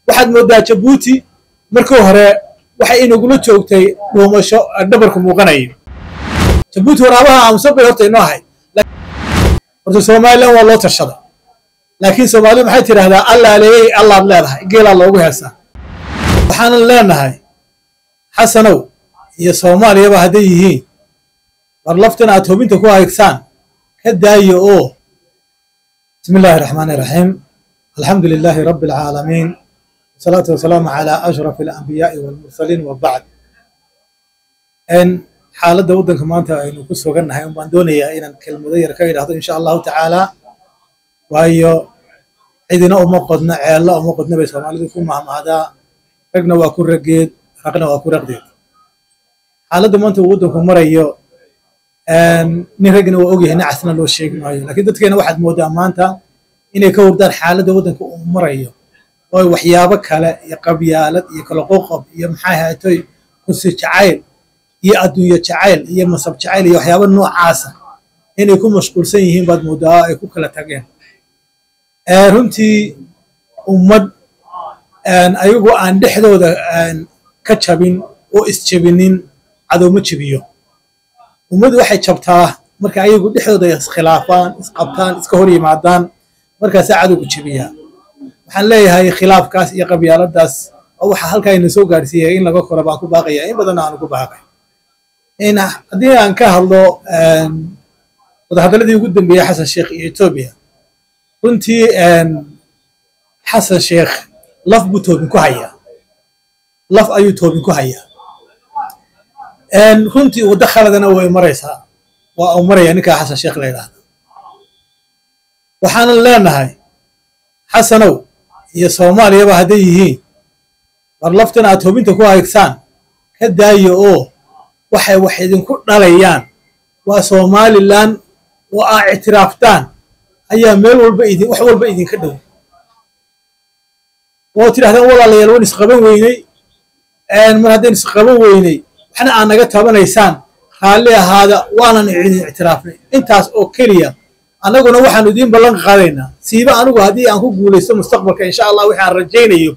waxaad moodaa jabuuti markii hore waxay inagula joogtay dhuumasho dhabarku muuqanayo jabuuti waraabaha aamusan bay horta inoo ahayd horta somalilan waa loo tashada laakiin soomaalidu maxay tidhahdaa allaa leeyey allaad leedahay geelaa loogu heesaa waxaanan leenahay xasanow iyo soomaaliyaba hadday yihiin war laftan aad hubinta ku haysaan ka daayo oo bismi illaahi raxmaani raxiim alxamdu lilaahi rabbi alcaalamiin wasalaatu wasalaamu calaa ashraf alambiyaai walmursaliin wa bacd n xaaladda waddanka maanta aynu ku sugannahay un baan doonayaa inaan kelmado yar ka idhahdo insha allahu tacaala waayo cidina uma qodno ceella uma qodno bay soomaalidu ku mahmahdaa ragna waa ku raggeed raqna waa ku raqdeed xaaladda maanta uu waddanku marayo nin ragna waa ogyahay nacasna loo sheegi maayo lakiin dadkeena waxaad moodaa maanta inay ka hurdaan xaaladda waddanka uu marayo oo waxyaabo kale iyo qabyaalad iyo kala qoqob iyo maxay haatoy kursi jacayl iyo adduunyo jacayl iyo masab jacayl iyo waxyaaba noocaasa inay ku mashquulsan yihiin baad moodaa ay ku kala tageen runtii ummad ayagoo aan dhexdooda ka jabin oo isjebinin cadowma jebiyo ummaddu waxay jabtaa marka ayagu dhexdooda iskhilaafaan isqabtaan iska hor yimaadaan markaasaa cadowgu jebiyaa waxaan leeyahay khilaafkaas iyo qabyaaladaas oo waxaa halkaa ina soo gaarsiiyay in laga koro baan ku baaqaya in badanna aanu ku baaqay haddii aan ka hadlo wadahadaladii ugu dambeeyey xasan sheekh iyo etoobiya runtii xasan sheekh laf buu toobin ku hayaa laf ayuu toobin ku hayaa runtii waddo khaladana way maraysaa waa uu maraya ninkaa xasan sheekh la yidhaahda waxaanan leenahay xasanow iyo soomaaliyaba hadday yihiin war laftan aad hubinta ku haysaan ka daayo oo waxay wax idinku dhalayaan waa somalilan oo aa ictiraaftaan ayaa meel walba idin wax walba idinka dhow oo tidhahdaan walaalayaal waan isqaban weyney mar haddaan isqaban weyney waxna aad naga tabanaysaan raalli ahaada waanan idin ictiraafnay intaas oo keliya annaguna waxaanu idiin ballan qaadaynaa siiba anigu haddii aan ku guulaysto mustaqbalka insha allah waxaan rajaynayo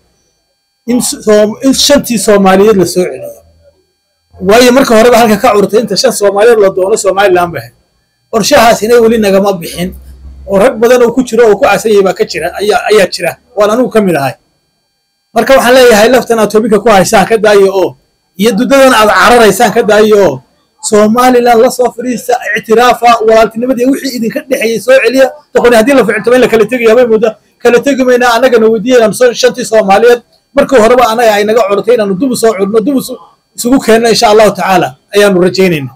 in shantii soomaaliyeed la soo celiyo waayo marka horeba halka ka curtay inta shan soomaaliyeed la doono somalilan ba ahayd qorshahaas inay weli nagama bixin oo rag badan oo ku jiro oo ku casayay baa ka jira ayaa jira waan anigu ka mid ahay marka waxaan leeyahay laftan aad toobinka ku haysaan ka daayo oo iyo dudadan aad cararaysaan ka daayo oo somalilan la soo fadhiista ictiraafa walaaltinimadii wixii idinka dhexeeyey soo celiya doqoni haddii la ficiltamo in la kala tegayo habay mooda kala tegi maynaa annagana weydiiyaynan shantii soomaaliyeed markii horeba annaga ay naga curtay inaanu dubu soo curno dubu isugu keenno insha allahu tacaala ayaanu rajaynayna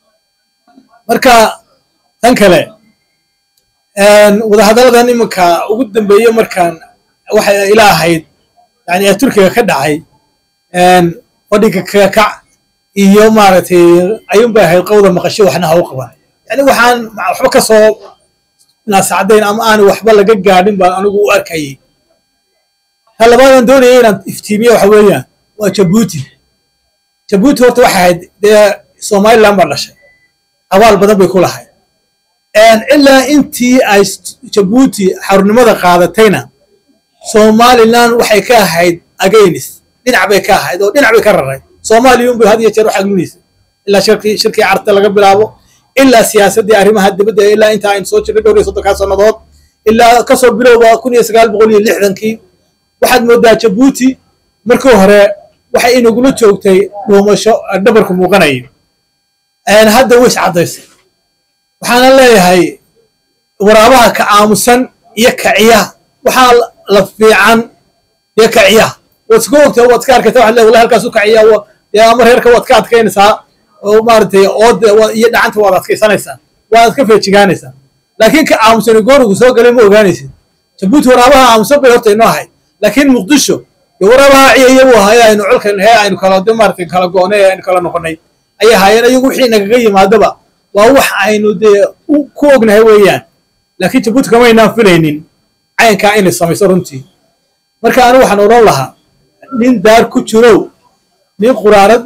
marka tan kale wadahadalladan iminka ugu dambeeye markaan waxay ila ahayd yani ee turkiga ka dhacay fadhiga kakac iyo maaragtay ayuun bay ahayd qowda maqasho waxna ha u qaban yani waxaan waxba ka soo naasacdayn ama aan waxba laga gaadhin baan anigu u arkayay ta labaadan doonaya inaan iftiimiyo waxa weeyaan waa jabuuti jabuuti horta waxay ahayd dee somalilan baa dhashay abaal badan bay ku lahayd ilaa intii ay jabuuti xarunimada qaadatayna somalilan waxay ka ahayd agaynis dhinac bay ka ahayd oo dhinac bay ka raray soomaaliyun bay had iyo jeer u xagminaysa ilaa shirkii shirkii carta laga bilaabo ilaa siyaasaddii arrimaha dibadda ilaa inta aynu soo jirnay dhowr iyo soddonkaa sannadood ilaa kasoo bilowba kun iyo sagaal boqol iyo lixdankii waxaad moodaa jabuuti markii hore waxay inagula joogtay dhuumasho dhabarku muuqanayo hadda way iscaddaysay waxaana leeyahay waraabaha ka aamusan iyo kaciya waxaa la fiican dee kaciya waad iska ogta waad iska arkaysa waxad leedahay wallahi halkaas u kaciya dee ama reerka waad ka adkaynaysaa oo maaragtay ood iyo dhacanta waad adkaysanaysaa waad ka feejigaanaysaa laakiin ka aamusani goorigu soo galay ma ogaanaysid jabuuti waraabaha aamusan bay horta inoo ahayd laakiin muqdisho dee waraabaha ciyaya buu ahaa aynu colkan hee aynu kala maaragtay kala goonay aynu kala noqonay ayay ahaayeen ayagu wixii nagaga yimaadaba waa wax aynu dee ku ognahay weeyaan laakiin jabuuti kamaynaan filaynin caynkaa inay samayso runtii marka anigu waxaan odhan lahaa nin daar ku jirow nin quraarad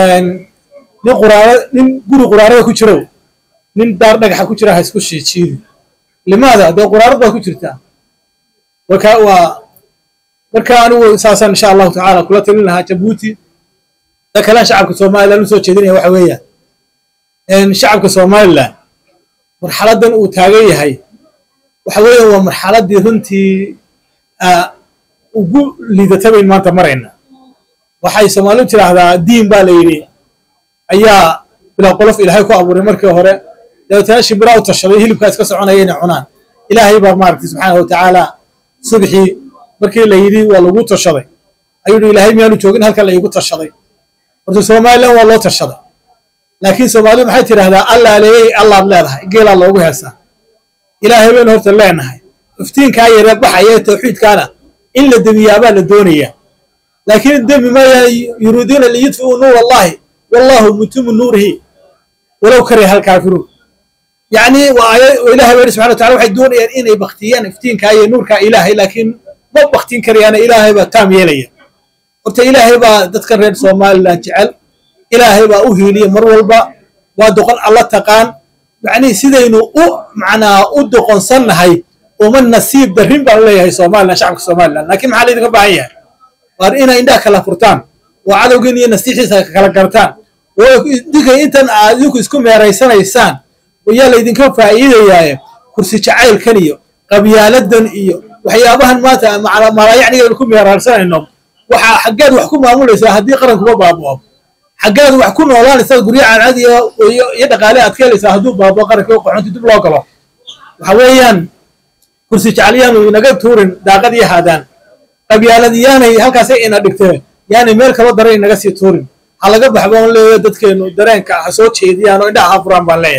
nin quraara nin guri quraarada ku jirow nin daar dhagaxa ku jira ha isku shiijiidi limaada dee quraarad baa ku jirtaa waa marka anigu saasaan insha allahu tacaala kula talin lahaa jabuuti da kalean shacabka somalilan usoo jeedinaya waxa weeyaan shacabka somalilan marxaladan uu taagan yahay waxa weeya waa marxaladii runtii ugu liidatabayn maanta marayna waxay soomaalidu tidhaahdaa diin baa la yidhi ayaa bilaa qolof ilaahay ku abuuray markii hore dabeetana shimbiraa u tashaday hilibkaa iska soconaya inay cunaan ilaahay baa maaragtay subxaana wa tacaala subxii markii la yidhi waa lagu tashaday ayuu yidhi ilaahay miyaanu joogin halkan la iigu tashaday horta somalilan waa loo tashaday laakiin soomaalidu maxay tidhahdaa allaa leeyey allaad leedahay geelaa loogu heesaa ilaahay baynu horta leenahay iftiinkaa yaree baxaya tawxiidkaana in la demiyaabaa la doonayaa laakiin demi maya yuriiduuna liyudfi'uu nuur allahi wallahu mutimu nuurihi walow kariha alkaafiruun yacni ilahay baa subxana watacala waxay doonayaan inay baktiyaan iftiinkaa iyo nuurkaa ilaahay laakiin ma baktin karayaana ilaahay baa taam yeelaya horta ilaahay baa dadkan reer somalilan jecel ilaahay baa u hiiliya mar walba waa doqon alla taqaan yacni sidaynu u macnaa u doqonsannahay uma nasiib darrin baan leeyahay somalilan shacabka somalilan laakiin maxaa laydinka baahan yahay waar inay indhaha kala furtaan oo cadowgiin iyo nasiixiisa kala gartaan oo idinka intan aad idinku isku meeraysanaysaan ayaa laydinka faa'iidayaaye kursi jacaylkan iyo qabyaaladan iyo waxyaabahan maanta malaayacnigeenu ku meeraarsanayno waxa xaggeed wax ku maamulaysaa haddii qarankuba baaba'o xaggeed wax ku noolaanaysaa guryo cancad iyo dhaqaale aad ka helaysaa hadduu baabao qarankii qoxonti dib loo galo waxa weeyaan kursi jacalyaanu inaga tuurin daaqad iyo haadaan qabyaalad yaanay halkaasay ina dhigtee yaanay meel kalo daran inaga sii tuurin ha laga baxba on leeya dadkeenu dareenka ha soo jeediyaan oo indhaha ha furaan baan leeyahay